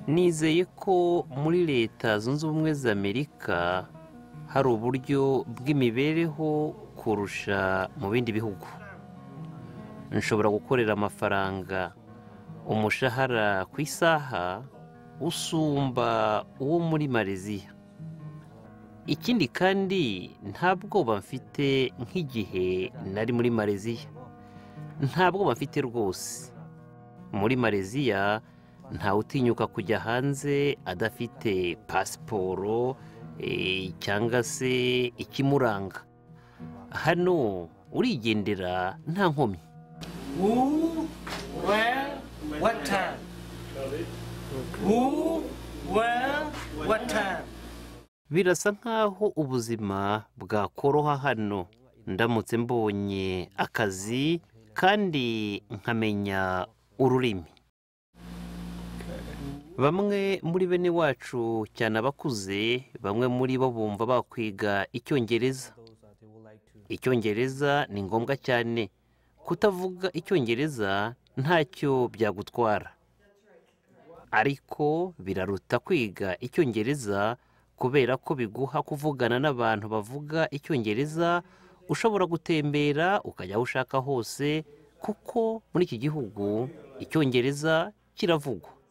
nizeye ko muri leta zunze ubumwe za amerika hari uburyo bw'imibereho kurusha mu bindi bihugu nshobora gukorera amafaranga umushahara ku isaha usumba uwo muri mareziya ikindi kandi nta bwoba mfite nk'igihe nari muri mareziya nta bwoba mfite rwose muri mareziya ntawe utinyuka kujya hanze adafite pasiporo eh, cyangwa se ikimuranga hano urigendera nta nkomyi Who, where, what time? Who, where, what time? birasa nk'aho ubuzima bwakoroha hano ndamutse mbonye akazi kandi nkamenya ururimi bamwe muri bene wacu cyane abakuze bamwe muri bo bumva bakwiga icyongereza icyongereza ni ngombwa cyane kutavuga icyongereza ntacyo byagutwara ariko biraruta kwiga icyongereza kubera ko biguha kuvugana n'abantu bavuga icyongereza ushobora gutembera ukajya aho ushaka hose kuko muri iki gihugu icyongereza kiravugwa